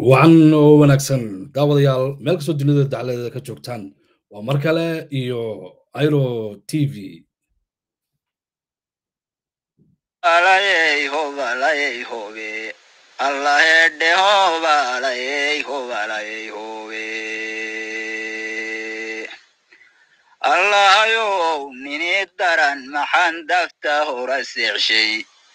wacan oo wanaagsan daawadayaal meel kastoo dunida dacladeeda ka joogtaan waa mar kale iyo airo t v alayey hobalayey hobe allahedhe hobalayey hobalayey hobe allahayow nini daran maxaan dafta hora seexshay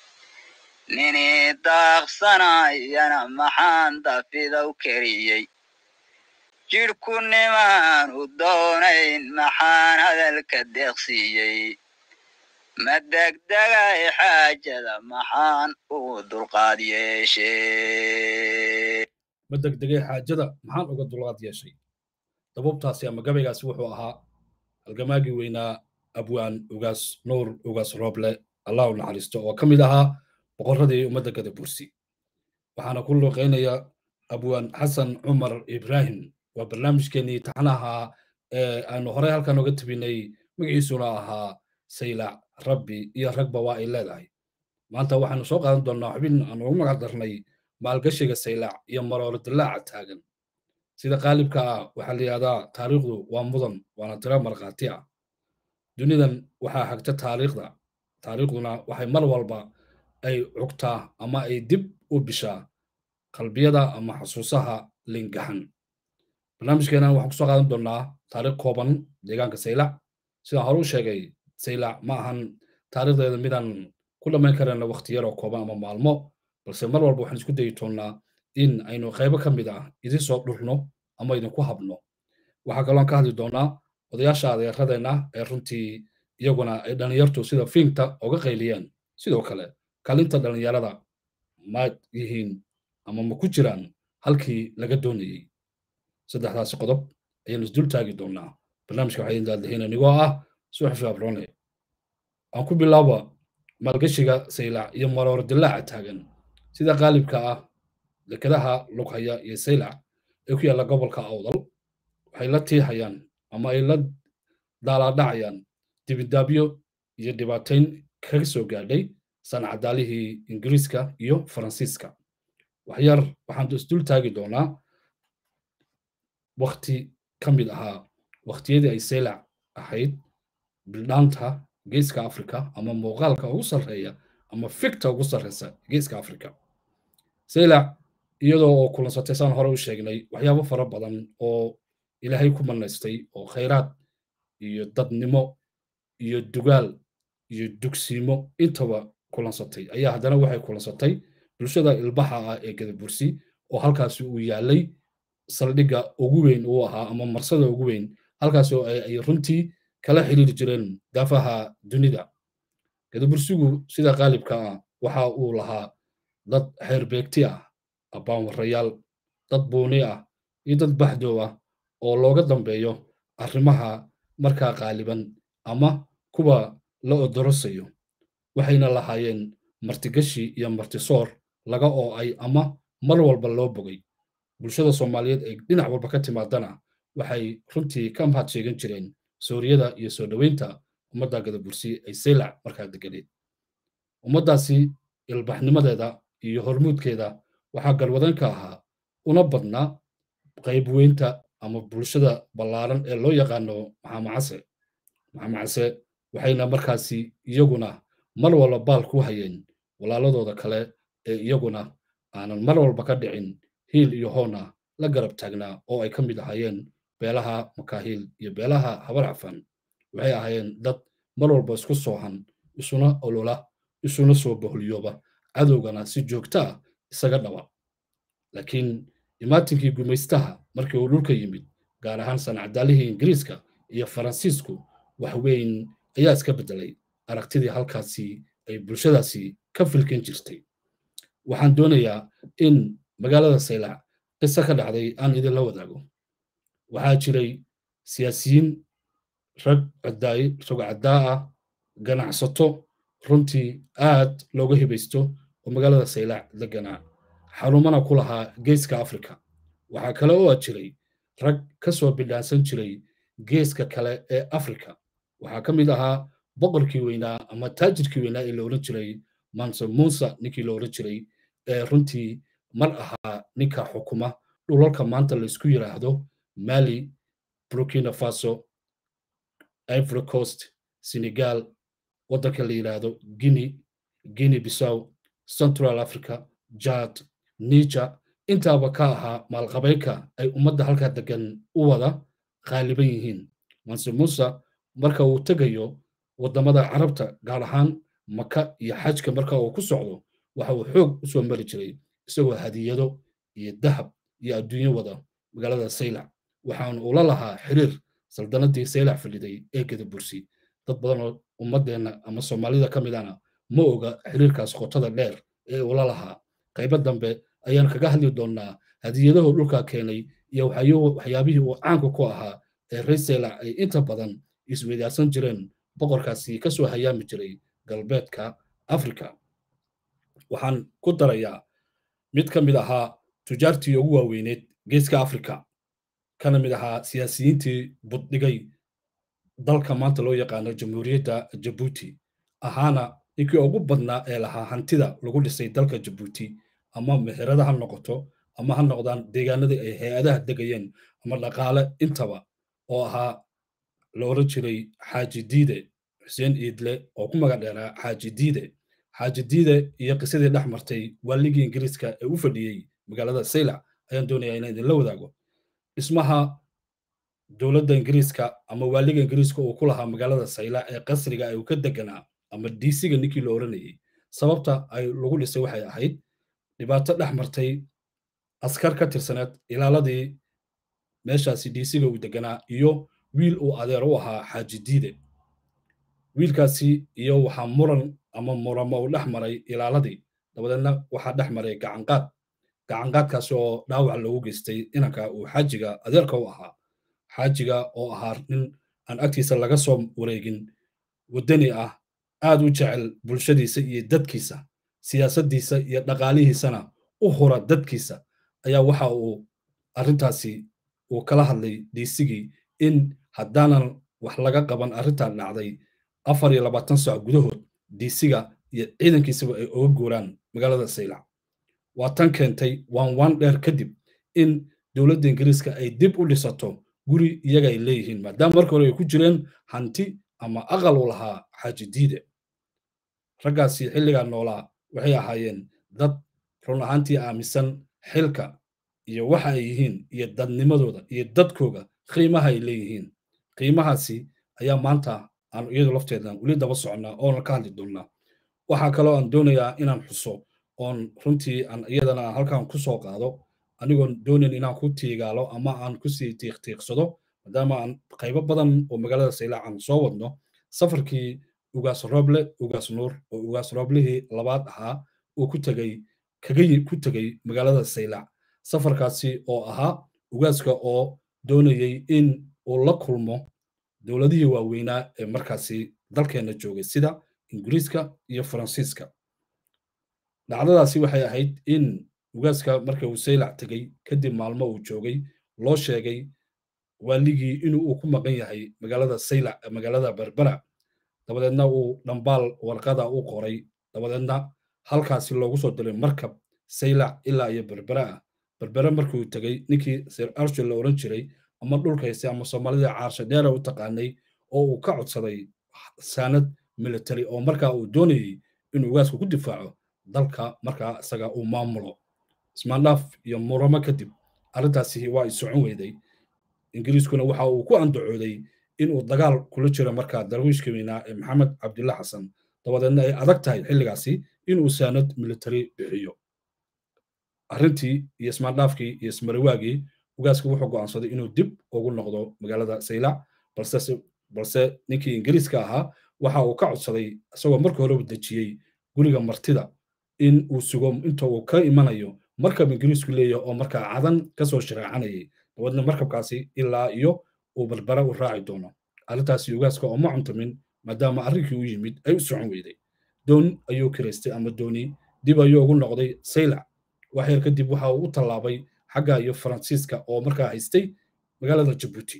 nini daaqsanayana maxaan dafidow keriyey jidhku nimaanu doonayn maxaan hadalka deeqsiiyey ma degdegay xaajada maxaan ugu dulqaad yeeshee ma degdegay xaajada maxaan uga dulqaad yeeshay dabubtaasi ama gabaygaasi wuxuu ahaa halgamaagii weynaa abwaan ugaas nuur ugaas rooble allahu naxariisto oo ka mid ahaa boqorradii ummadda gada bursi waxaana ku luuqaynaya abwaan xasan cumar ibraahim waa barnaamijkeenii taxnaha ee aanu horey halkan oga tebinay magaciisuna ahaa saylac rabbi iyo ragba waa ay leedahay maanta waxaanu soo qaadan doonnaa xubin aan ugu magac darnay maalgashiga saylac iyo marooro dillaaca taagan sida qaalibka ah waxaa la yidhahdaa taariikhdu waa mudan waana tiro markhaati ah dunidan waxaa hagta taariikhda taariikhduna waxay mar walba ay cugtaa ama ay dib u bishaa qalbiyada ama xasuusaha lingaxan barnaamijkeenan waxaan kusoo qaadan doonnaa taariikh kooban deegaanka saylac sidaan hore u sheegay saylac ma ahan taariikhdeeda midaan ku dhammayn karayna wakhti yaroo kooban ama maalmo balse mar walba waxaan isku dayi doonnaa in aynu qaybo ka mid ah idin soo dhurno ama idinku habno waxaa kaloon ka hadli doonnaa odayaasha adeeradeenna ee runtii iyaguna ay dhallinyartu sida fiinta oga qayliyeen sidoo kale kalinta dhallinyarada ma yihiin ama ma ku jiraan halkii laga doonayey saddexdaasi qodob ayaanu isdul taagi doonnaa barnaamijka waxaa idin daaldahina nigoo ah suxufi abrone aan ku bilaaba maalgashiga saylac iyo maroor dillaaca taagan sida qaalibka ah dekadaha lughaya iyo saylac ee ku yaalla gobolka awdal waxay la tiihayaan ama ay la daalaadhacayaan dibidaabyo iyo dhibaatayn kaga soo gaadhay sancadaalihii ingiriiska iyo faransiiska waxyar waxaan isdul taagi doonaa wakti ka mid ahaa wakhtiyadii ay saylac ahayd bildhaanta geeska africa ama muuqaalka ugu sarreeya ama fikta ugu sarreysa geeska africa saylac iyadoo oo kulansatay saan hore u sheegnay waxyaabo fara badan oo ilaahay ku manaystay oo khayraad iyo dadnimo iyo dugaal iyo dugsiimo intaba kulansatay ayaa haddana waxay kulansatay bulshada ilbaxa ah ee gadabursi oo halkaasi uu yaalay saldhigga ugu weyn uu ahaa ama marsada ugu weyn halkaas oo ay runtii kala xiriiri jireen daafaha dunida gadabursigu sida qaalibka ah waxa uu lahaa dad xeerbeegti ah abbaanwarayaal dad buuni ah iyo dad baxdow ah oo looga dambeeyo arrimaha markaa qaaliban ama kuwa la odorosayo waxayna lahaayeen martigashi iyo martisoor laga oo ay ama mar walba loo bogay bulshada soomaaliyeed ee dhinac walba ka timaadana waxay runtii ka mahad sheegan jireen sooriyada iyo soo dhoweynta ummadda gadabursi ay saylac markaa deganeed ummaddaasi ilbaxnimadeeda iyo hormuudkeeda waxaa galwadan ka ahaa una badnaa qayb weynta ama bulshada ballaaran ee loo yaqaano maxamacase maxamacase waxayna markaasi iyaguna mar walba baal ku hayeen walaaladooda kale ee iyaguna aanan mar walba ka dhicin hiil iyo hoona la garab taagnaa oo ay ka mid ahaayeen beelaha makaahiil iyo beelaha habar cafan waxay ahaayeen dad mar walba isku soohan isuna olola isuna soo boholyooba cadowgana si joogta ah isaga dhawa laakiin imaatinkii gumaystaha markii uu dhulka yimid gaar ahaan sancadaalihii ingiriiska iyo faransiisku wax weyn ayaa iska beddelay aragtidii halkaasi ay bulshadaasi ka filkin jirtay waxaan doonayaa in magaalada saylac qiso ka dhacday aan idinla wadaago waxaa jiray siyaasiyiin rag rog caddaa ah ganacsato runtii aad looga hibaysto oo magaalada saylac deganaa xarumana ku lahaa geeska africa waxaa kale oo jiray rag ka soo bidhaansan jiray geeska kale ee africa waxaa ka mid ahaa boqorkii weynaa ama taajirkii weynaa ee la odhan jiray manse musa ninkii la odhan jiray ee runtii mar ahaa ninka xukuma dhulalka maanta laysku yidhaahdo mali burkina faso ivory coast senegal waddanka la yidhaahdo guinea guinea bissow central africa jad niger intaaba ka ahaa maalqabeynka ay ummadda halkaa degan u wada qaaliban yihiin manse muuse marka uu tegayo waddamada carabta gaar ahaan maka iyo xajka marka uu ku socdo waxa uu xoog u soo mari jiray isagoo hadiyado iyo dahab iyo adduunyo wada magaalada saylac waxaanu ula lahaa xiriir saldanadii saylac fadhiday ee gadabursi dad badan oo ummaddeenna ama soomaalida ka midana ma oga xiriirkaas qotada dheer ee ula lahaa qaybo dambe ayaan kaga hadli doonnaa hadiyadahu dhulkaa keenay iyo waxyaabihii uu caanka ku ahaa ee reer saylac ay inta badan isweydaarsan jireen boqorkaasi ka soo hayaami jiray galbeedka afrika waxaan ku darayaa mid ka mid ahaa tujaartii ugu waaweyneed geeska afrika kana mid ahaa siyaasiyiintii buddhigay dalka maanta loo yaqaano jamhuuriyadda jabuuti ahaana ninkii ugu badnaa ee lahaa hantida lagu dhisay dalka jabuuti ama meherada ha noqoto ama ha noqdaan deegaanadii ay hay-adaha degayeen ama dhaqaale intaba oo ahaa la oran jiray xaaji diide xuseen iidle oo ku magac dheeraa xaaji diide xaaji diide iyo qisadii dhex martay waaligii ingiriiska ee u fadhiyey magaalada saylac ayaan doonayaa inaan idinla wadaago dhismaha dowladda ingiriiska ama waaliga ingiriiska uu ku lahaa magaalada saylac ee qasriga ay ka deganaa ama diisiga ninkii la oranayey sababta ay lagu dhisay waxay ahayd dhibaato dhex martay askar ka tirsaneed ilaaladii meeshaasi diisiga uu deganaa iyo wiil uu adeer u ahaa xaaji diide wiilkaasi iyo waxaa muran ama muramo uu dhex maray ilaaladii dabadeedna waxaa dhex maray gacanqaad gacanqaadkaasi oo dhaawac loogu geystay inanka uu xaajiga adeerka u ahaa xaajiga oo ahaa nin aan agtiisa laga soo wareegin waddani ah aad u jecel bulshadiisa iyo dadkiisa siyaasaddiisa iyo dhaqaalihiisana u hura dadkiisa ayaa waxa uu arrintaasi uu kala hadlay diisigii in haddaanan wax laga qaban arrintan dhacday afar iyo labaatan saac gudahood diisiga iyo ciidankiisaba ay oga guuraan magaalada saylac waa tan keentay waan waan dheer kadib in dowladda ingiriiska ay dib u dhisato guri iyaga ay leeyihiin maadaama marka hore ay ku jireen hanti ama aqal u lahaa xaaji diide raggaasi xilligaa noolaa waxay ahaayeen dad run ahaantii aaminsan xilka iyo waxa ay yihiin iyo dadnimadooda iyo dadkooga qiimaha ay leeyihiin qiimahaasi ayaa maanta aan iyadu lafteedan weli daba soconnaa oona ka hadli doonnaa waxaa kaloo aan doonayaa inaan xuso oon runtii aan iyadana aan halkan ku soo qaado anigoon doonayn inaan ku tiigaalo ama aan kusii tiiqtiiqsado maadaama aan qaybo badan oo magaalada saylac aan soo wadno safarkii ugaas rooble ugaas nuur oo ugaas rooblihii labaad ahaa uu ku tegey kaga ku tegey magaalada saylac safarkaasi oo ahaa ugaaska oo doonayey in uu la kulmo dowladihii waaweynaa ee markaasi dalkeenna joogay sida ingiriiska iyo faransiiska dhacdadaasi waxay ahayd in ugaaska marka uu saylac tegey kadib maalmo uu joogay loo sheegay waaligii inuu uu ku maqan yahay magaalada saylac magaalada berbera dabadeedna uu dhambaal warqada u qoray dabadeedna halkaasi loogu soo diray markab saylac ilaa iyo berbera ah berbere markuu tegey ninkii sir arshil la oran jiray ama dhulka haystay ama soomaalida caarsha dheera u taqaanay oo uu ka codsaday saanad military oo markaa uu doonayey inuu ugaasku ku difaaco dalka markaa isaga uu maamulo ismaandhaaf iyo muramo kadib arrintaasi waa ay socon weyday ingiriiskuna waxa uu ku andacooday inuu dagaal kula jiro markaa darwiishka weynaa ee maxamed cabdilla xasan dabadeedna ay adag tahay xilligaasi inuu saanad military bixiyo arrintii iyo ismaandhaafkii iyo ismariwaagii ugaaska wuxuu go'aansaday inuu dib ugu noqdo magaalada saylac balse balse ninkii ingiriiska ahaa waxa uu ka codsaday isagoo marka hore dejiyey guriga martida in uu sugo inta uu ka imanayo markab ingiriisku leeyahay oo markaa cadan kasoo shiraacanayay dabadeedna markabkaasi ilaa iyo uu barbara u raaci doono arrintaasi ugaaska oo ma cuntamin maadaama arrinkii u yimid ay u socon weyday doon ayuu kiraystay ama dooni dib ayuu ugu noqday saylac waxyar kadib waxa uu u tallaabay xagga iyo faransiiska oo markaa haystay magaalada jabuuti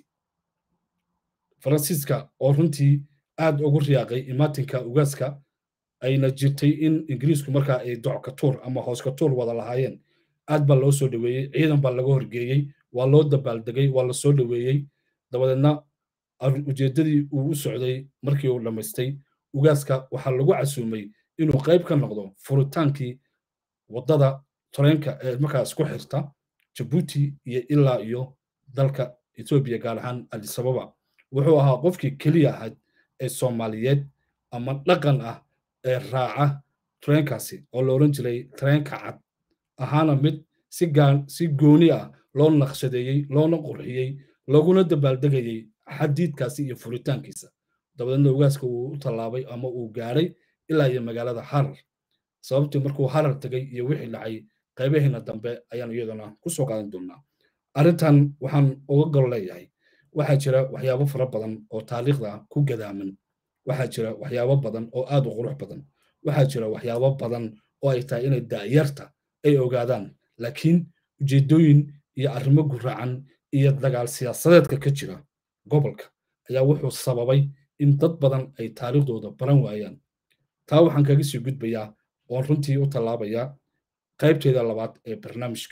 faransiiska oo runtii aad ugu riyaaqay imaatinka ugaaska ayna jirtay in ingiriisku markaa ay dockatuur ama hooskatuur wada lahaayeen aad baa loo soo dhoweeyey ciidan baa laga horgeeyey waa loo dabaaldegay waa la soo dhoweeyey dabadeedna ujeeddadii uu u socday markii uu dhammaystay ugaaska waxaa lagu casuumay inuu qayb ka noqdo furitaankii waddada tareenka ee markaas ku xirta jabuuti iyo ilaa iyo dalka etoobiya gaar ahaan adisababa wuxuu ahaa qofkii keliya ahayd ee soomaaliyeed ama dhaqan ah ee raaca tareenkaasi oo la odhan jiray tareenka cad ahaana mid si gaan si gooni ah loo naqshadeeyey loona qurxiyey looguna dabaaldegayey xadiidkaasi iyo furitaankiisa dabadeedna ugaaska uu u tallaabay ama uu gaaray ilaa iyo magaalada harar sababtii markuu harar tegay iyo wixii dhacay qaybaheena dambe ayaan iyadana ku soo qaadan doonaa arrintan waxaan uga gol leeyahay waxaa jira waxyaabo fara badan oo taariikhda ku gadaaman waxaa jira waxyaabo badan oo aad u qurux badan waxaa jira waxyaabo badan oo ay tahay inay daa'yarta ay ogaadaan laakiin ujeeddooyin iyo arrimo guracan iyo dagaal siyaasadeedka ka jira gobolka ayaa wuxuu sababay in dad badan ay taariikhdooda baran waayaan taa waxaan kaga sii gudbayaa oon runtii u tallaabayaa qaybteeda labaad ee barnaamijka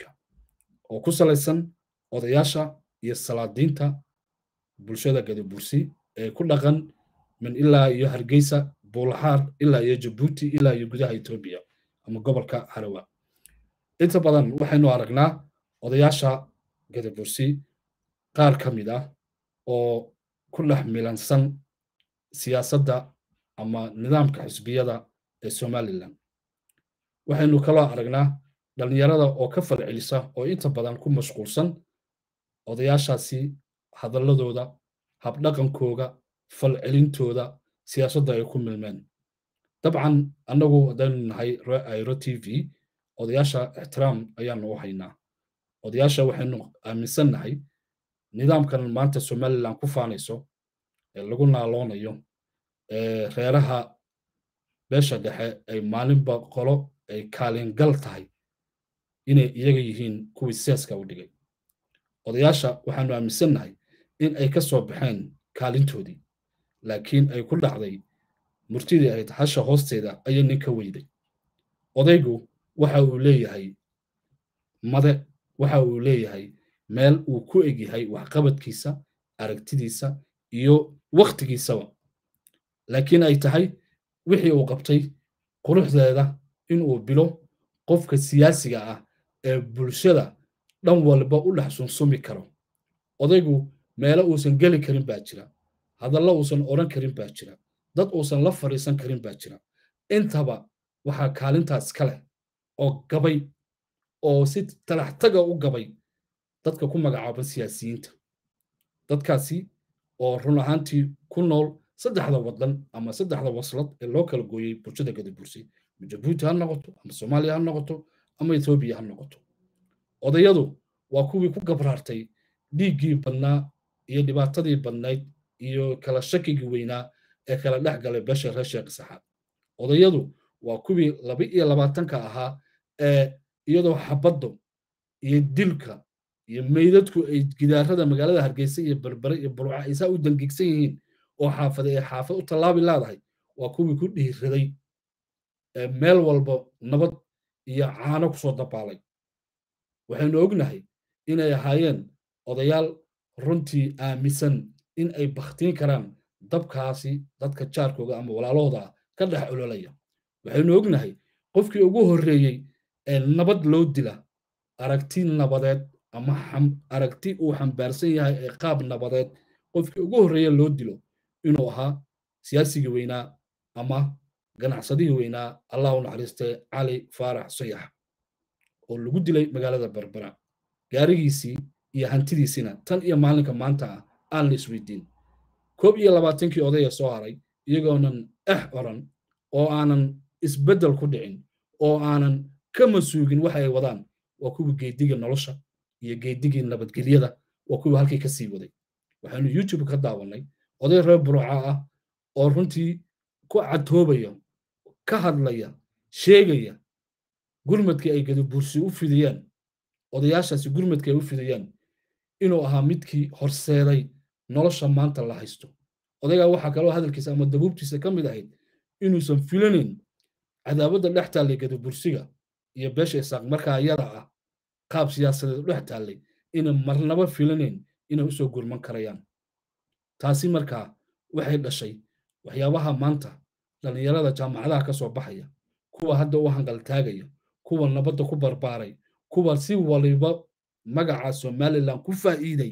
oo ku salaysan odayaasha iyo salaadiinta bulshada gadabursi ee ku dhaqan min ilaa iyo hargeysa buulaxaar ilaa iyo jabuuti ilaa iyo gudaha etoobiya ama gobolka harawa inta badan waxaynu aragnaa odayaasha gadabursi qaar ka mid ah oo ku dhex milansan siyaasadda ama nidaamka xisbiyada ee somalilan waxaynu kaloo aragnaa dhallinyarada oo ka falcelisa oo inta badan ku mashquulsan odayaashaasi hadalladooda habdhaqankooga falcelintooda siyaasadda ay ku milmeen dabcan annagu haddaynu nahay airo t v odayaasha ixtiraam ayaanu u haynaa odayaasha waxaynu aaminsan nahay nidaamkan maanta somalilan ku faanayso ee lagu naaloonayo ee reeraha beesha dhexe ay maalinba qolo ay kaalingal tahay inay iyaga yihiin kuwii seeska u dhigay odayaasha waxaanu aaminsannahay in ay ka soo baxeen kaalintoodii laakiin ay ku dhacday murtidii ahayd hasha hoosteeda ayay nin ka weyday odaygu waxa uu leeyahay made waxa uu leeyahay meel uu ku egyahay waxqabadkiisa aragtidiisa iyo wakhtigiisaba laakiin ay tahay wixii uu qabtay quruxdeeda inuu bilo qofka siyaasiga ah ee bulshada dhan walba u dhex sunsumi karo odaygu meelo uusan geli karin baa jira hadallo uusan odhan karin baa jira dad uusan la fadhiisan karin baa jira intaba waxaa kaalintaas ka leh oo gabay oo si talaxtaga u gabay dadka ku magacaaban siyaasiyiinta dadkaasi oo run ahaantii ku nool saddexda waddan ama saddexda waslad ee loo kala gooyey bulshada gadabursi ama jabuuti ha noqoto ama soomaaliya ha noqoto ama etoobiya ha noqoto odayadu waa kuwii ku gabraartay dhiiggii badnaa iyo dhibaatadii badnayd iyo kala shakigii weynaa ee kala dhex galay beesha reer sheekh saxaad odayadu waa kuwii laba iyo labaatanka ahaa ee iyadoo xabaddu iyo dilka iyo meydadku ay gidaarada magaalada hargeysa iyo berbere iyo burca ay saa u dangigsan yihiin oo xaafada ee xaafad u tallaabi laadahay waa kuwii ku dhiiraday meel walba nabad iyo caano kusoo dabaalay waxaynu ognahay inay ahaayeen odayaal runtii aaminsan in ay bakhtiin karaan dabkaasi dadka jaarkooga ama walaalahooda ka dhex ololaya waxaynu ognahay qofkii ugu horreeyey ee nabad loo dila aragti nabadeed ama aragti uu xambaarsan yahay ee qaab nabadeed qofkii ugu horreeye loo dilo inuu ahaa siyaasigii weynaa ama ganacsadihii weynaa allah u naxariistay cali faarax sayax oo lagu dilay magaalada berbera gaarigiisii iyo hantidiisiina tan iyo maalinka maanta ah aan la isweydiin koob iyo labaatankii odaya soo haray iyagoonan eh oran oo aanan isbeddel ku dhicin oo aanan ka masuugin waxa ay wadaan waa kuwii geedigii nolosha iyo geedigii nabadgelyada waa kuwii halkii ka sii waday waxaynu youtube ka daawannay oday reer buruca ah oo runtii ku cadtoobaya ka hadlaya sheegaya gurmadkii ay gadabursi u fidiyeen odayaashaasi gurmadkii ay u fidiyeen inuu ahaa midkii horseeday nolosha maanta la haysto odaygaa waxaa kaloo hadalkiisa ama dabuubtiisa ka mid ahayd inuusan filanayn cadaabadda dhex taallay gadabursiga iyo beesha isaaq markaa iyada ah qaab siyaasadeed dhex taallay inay marnaba filanayn inay usoo gurman karayaan taasi markaa waxay dhashay waxyaabaha maanta dhallinyarada jaamacadaha ka soo baxaya kuwa hadda u hangaltaagaya kuwa nabadda ku barbaaray kuwa si waliba magaca somalilan ku faa'iiday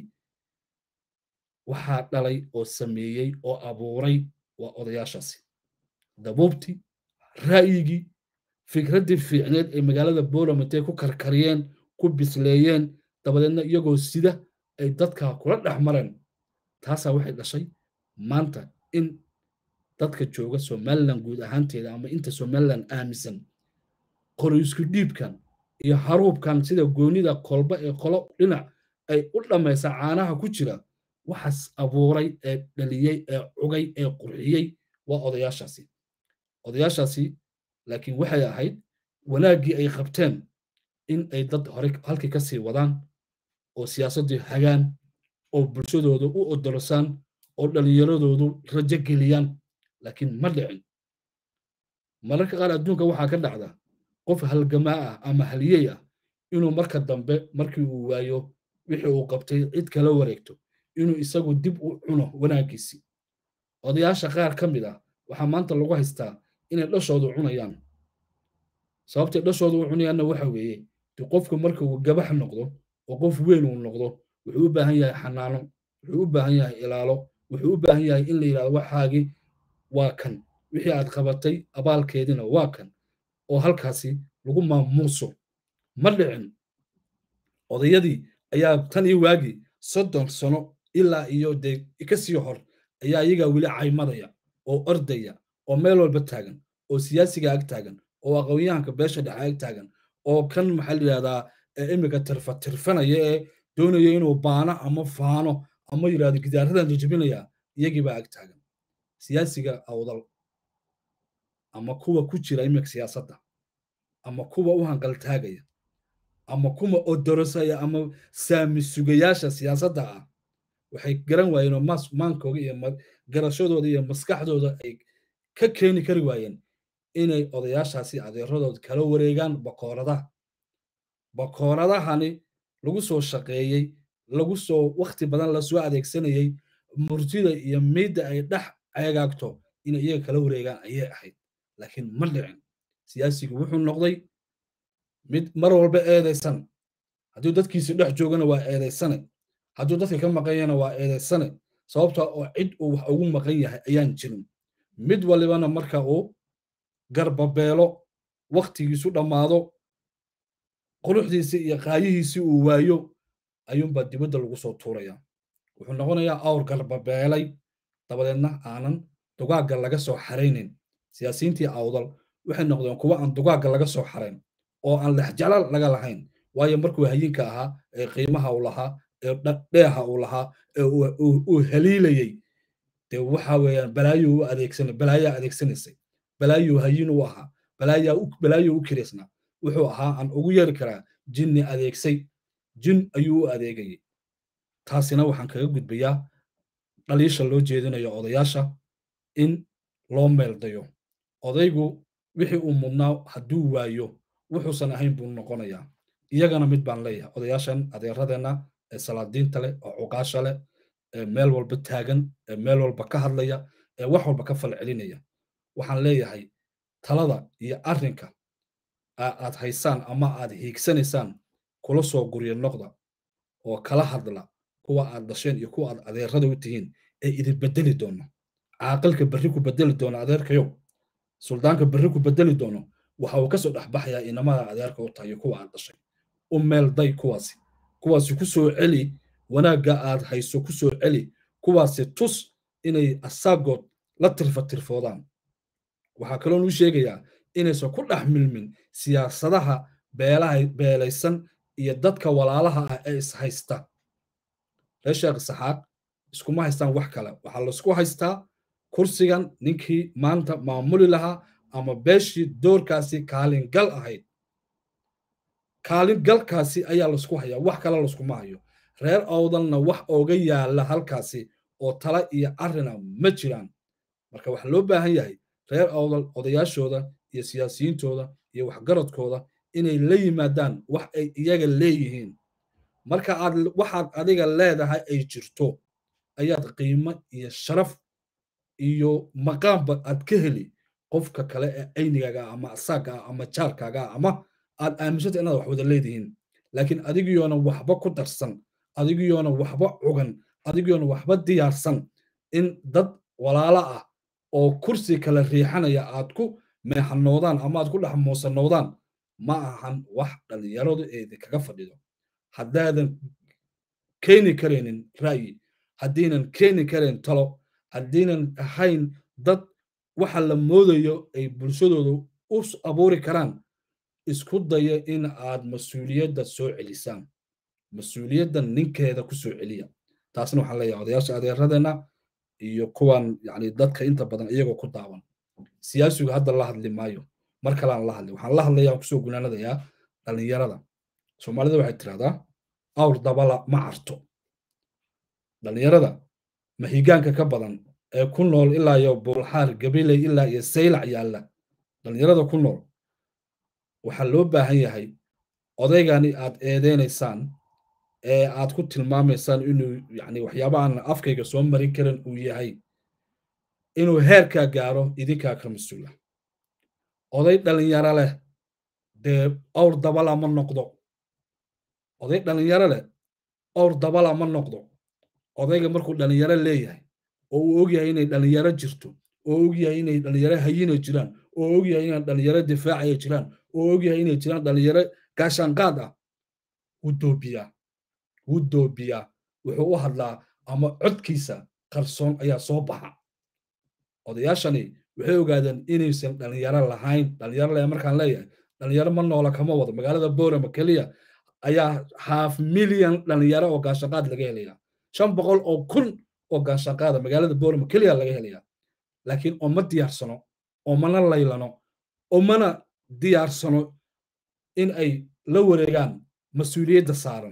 waxaa dhalay oo sameeyey oo abuuray waa odayaashaasi dabuubtii ra'yigii fikraddii fiicneed ee magaalada bolam intay ku karkariyeen ku bisleeyeen dabadeedna iyagoo sida ay dadka kula dhex mareen taasaa waxay dhashay maanta in dadka jooga somalilan guud ahaanteeda ama inta somalilan aaminsan qori isku dhiibkan iyo haruubkan sida goonida kolba ee qolo dhinac ay u dhammaysa caanaha ku jira waxaas abuuray ee dhaliyey ee cugay ee qurxiyey waa odayaashaasi odayaashaasi laakiin waxay ahayd wanaaggii ay qabteen in ay dad hore halkii ka sii wadaan oo siyaasaddii hagaan oo bulshadooda u odolosaan oo dhallinyaradoodu rajo geliyaan laakiin ma dhicin mararka qaar adduunka waxaa ka dhacda qof halgamaa ah ama haliyey ah inuu marka dambe markii uu waayo wixii uu qabtay cid kala wareegto inuu isagu dib u cuno wanaaggiisii odayaasha qaar ka mid ah waxaa maanta lagu haystaa inay dhashoodu cunayaan sababtay dhashoodu u cunayaanna waxa weeye de qofku marka uu gabax noqdo oo qof weyn uu noqdo wuxuu u baahan yahay xanaano wuxuu u baahan yahay ilaalo wuxuu u baahan yahay in la yidhahdo waxaagii waa kan wixii aad qabatay abaalkeedina waa kan oo halkaasi lagu maamuuso ma dhicin odayadii ayaa tan iyo waagii soddon sano ilaa iyo dee ka sii hor ayaa iyagaa weli caymadaya oo ordaya oo meel walba taagan oo siyaasiga ag taagan oo aqoonyahanka beesha dhexe ag taagan oo kan maxaa la yidhahdaa iminka tirfa tirfanaya ee doonaya inuu baano ama faano ama yidhahdo gidaaradan jajabinaya iyagiibaa ag taagan siyaasiga awdal ama kuwa ku jira iminka siyaasadda ama kuwa u hanqaltaagaya ama kuwa odorosaya ama saami sugayaasha siyaasadda ah waxay garan waayeen oo mas maankooga iyo garashadooda iyo maskaxdooda ay ka keeni kari waayeen inay odayaashaasi adeeradooda kala wareegaan bakooradaha bakooradahani lagu soo shaqeeyey lagu soo wakhti badan lasoo adeegsanayey murtida iyo miidda ay dhex ceegaagto inay iyaga kala wareegaan ayay ahayd laakiin ma dhicin siyaasigu wuxuu noqday mid mar walba eedaysan hadduu dadkiisi dhex joogana waa eedaysane hadduu dadka ka maqanyana waa eedaysane sababta oo cid uu wax ugu maqan yahay ayaan jirin mid walibana marka uu garbabeelo wakhtigiisu dhammaado quruxdiisii iyo qaayihiisii uu waayo ayuunbaa dibadda lagu soo tuurayaa wuxuu noqonayaa awr garbabeelay dabadeedna aanan dugaagga laga soo xaraynin siyaasiyiintii awdal waxay noqdeen kuwa aan dugaagga laga soo xarayn oo aan lexjalaal laga lahayn waayo markuu hayinka ahaa ee qiimaha uu lahaa ee dheeha uu lahaa ee uu haliilayey dee waxa weeyaan balaayo u adeegsan balaayaa adeegsanaysay balaayo hayin u ahaa balaayo u kiraysnaa wuxuu ahaa aan ugu yeeri karaa jinni adeegsay jin ayuu u adeegayay taasina waxaan kaga gudbayaa dhaliisha loo jeedinayo odayaasha in loo meeldayo odaygu wixii uu mudnaa hadduu waayo wuxuusan ahayn buu noqonayaa iyagana mid baan leeyahay odayaashan adeeradeenna ee salaadiinta leh oo cuqaasha leh ee meel walba taagan ee meel walba ka hadlaya ee wax walba ka falcelinaya waxaan leeyahay talada iyo arrinka aad haysaan ama aad hiigsanaysaan kula soo gurya noqda oo kala hadla kuwa aad dhasheen iyo kuwa aad adeerada u tihiin ee idin bedeli doono caaqilka berri ku bedeli doono adeerkayow suldaanka berri ku bedeli doono waxa uu kasoo dhexbaxayaa inamada adeerka u tahay kuwa aad dhashay u meelday kuwaasi kuwaasi ku soo celi wanaagga aad hayso ku soo celi kuwaasi tus inay asaagood la tirfa tirfoodaan waxaa kaloon u sheegayaa inaysan ku dhex milmin siyaasadaha beelaha beelaysan iyo dadka walaalaha ah ee is haysta reer sheekh saxaaq iskuma haystaan wax kale waxaa laisku haystaa kursigan ninkii maanta maamuli lahaa ama beeshii doorkaasi kaalingal ahayd kaalingalkaasi ayaa laisku hayaa wax kale laiskuma hayo reer awdalna wax ooga yaala halkaasi oo tala iyo arrina ma jiraan marka waxaa loo baahan yahay reer awdal odayaashooda iyo siyaasiyiintooda iyo waxgaradkooda inay la yimaadaan wax ay iyaga leeyihiin marka aad waxaad adiga leedahay ay jirto ayaad qiimo iyo sharaf iyo maqaamba aad ka heli qofka kale ee aynigaaga ama asaaga ah ama jaarkaaga ah ama aad aaminsanta inaad wax wada leedihiin laakiin adigiyoona waxba ku darsan adigiyoona waxba cugan adigiyoona waxba diyaarsan in dad walaalo ah oo kursi kala riixanaya aad ku meexanoodaan ama aad ku dhex muusanoodaan ma ahan wax dhallinyaradu eedinkaga fadhido haddaadan keeni karaynin ra'yi haddiinan keeni karayn talo haddiinan ahayn dad waxa la moodayo ay bulshadooda u abuuri karaan isku daya in aad mas-uuliyadda soo celisaan mas-uuliyadda ninkeeda ku soo celiya taasna waxaan leeyahay odayaasha adeeradeenna iyo kuwan yani dadka inta badan iyagoo ku daawan siyaasigu hadda la hadli maayo mar kalean la hadli waxaan la hadlayaa kusoo gunaanadayaa dhallinyarada soomaalida waxay tirahdaa awr dabala ma carto dhallinyarada mahigaanka ka badan ee ku nool ilaa iyo buulxaar gabiley ilaa iyo saylac yaalla dhallinyarada ku nool waxaa loo baahan yahay odaygani aad eedeynaysaan ee aad ku tilmaamaysaan inuu yani waxyaaba aan afkayga soo marin karin uu yahay inuu heerkaa gaaro idinkaa ka mas-uula oday dhallinyaro leh dee awr dabala ma noqdo oday dhallinyaro leh awr dabala ma noqdo odayga markuu dhallinyaro leeyahay oo uu ogyahay inay dhallinyaro jirto oo ogyahay inay dhallinyaro hayina jiraan oo ogyahay inay dhallinyaro difaacaya jiraan oo ogyahay inay jiraan dhallinyaro gaashaanqaad ah wuu doobiyaa wuu doobiyaa wuxuu u hadlaa ama codkiisa qarsoon ayaa soo baxa odayaashani waxay ogaadeen inaysan dhallinyaro lahayn dhallinyaro le markaan leeyahay dhallinyaro ma noola kama wado magaalada boorama keliya ayaa half milyan dhallinyaro oo gaashaanqaad laga helaya shan boqol oo kun oo gaashaanqaada magaalada boorama keliya laga helaya laakiin oma diyaarsano omana laylano omana diyaarsano in ay la wareegaan mas-uuliyadda saaran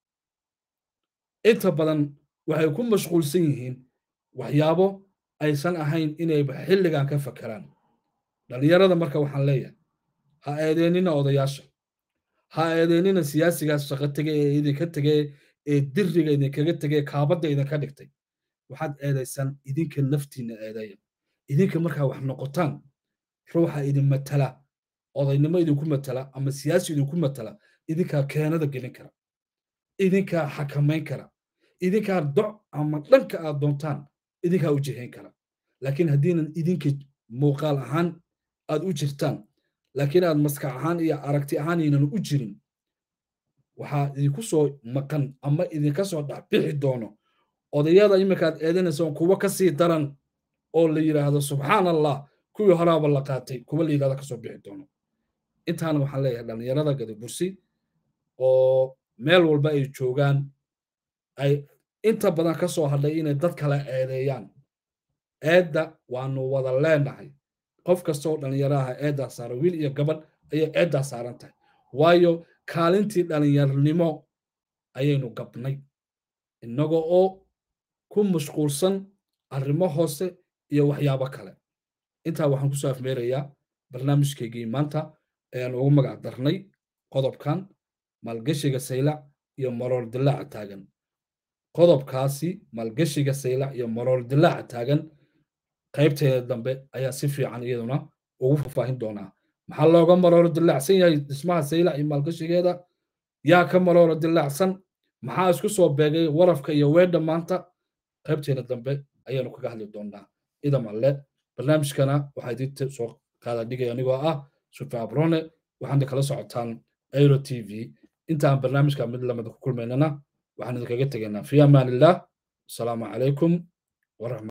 inta badan waxay ku mashquulsan yihiin waxyaabo aysan ahayn inayba xilligan ka fakeraan dhallinyarada marka waxaan leeyahay ha eedeynina odayaasha ha eedeynina siyaasigaas shaqo tege ee idinka tege ee diriga idinkaga tege kaabadda idinka dhigtay waxaad eedaysaan idinka naftiinna eedeeya idinka markaa wax noqotaan ruuxa idin matala odaynimo idinku matala ama siyaasi idinku matala idinkaa keenada gelin kara idinkaa xakamayn kara idinkaa doc ama dhanka aad doontaan idinkaa u jihayn kara laakiin haddiinan idinka muuqaal ahaan aad u jirtaan laakiin aad maskax ahaan iyo aragti ahaan aynan u jirin waxaa idinku soo maqan ama idinka soo dhexbixi doono odayada iminkaad eedanaysaan kuwa ka sii daran oo la yidhaahdo subxaan allah kuwii horaaba la qaatay kuwa la yidhahdo kasoo bixi doono intaana waxaan leeyahay dhallinyarada gadabursi oo meel walba ay joogaan ay inta badan ka soo hadhay inay dad kale eedeeyaan eedda waanu wada leenahay qof kasta oo dhallinyaro aha eeddaa saaran wiil iyo gabadh ayay eeddaa saaran tahay waayo kaalintii dhallinyarnimo ayaynu gabnay innaga oo ku mashquulsan arrimo hoose iyo waxyaabo kale intaa waxaan kusoo afmeerayaa barnaamijkaygii maanta ayaan ugu magac darnay qodobkan maalgeshiga saylac iyo maroor dilaaca taagan qodobkaasi maalgeshiga saylac iyo maroor dilaaca taagan qaybteeda dambe ayaa si fiican iyaduna ugu faahfaahin doonaa maxaa looga marooro dilaacsan yahay dhismaha saylac iyo maalgashigeeda yaa ka marooro dilaacsan maxaa isku soo beegay warafka iyo weedha maanta qaybteeda dambe ayaanu kaga hadli doonaa idam alle barnaamijkana waxaa idinta soo qaada dhigay anigoo ah sufa abrone waxaana kala socotaan airo t v intaan barnaamijka mid lamida ku kulmaynana waxaan idinkaga tegaynaa fi amaan illah asalaamu calaykum waraxmat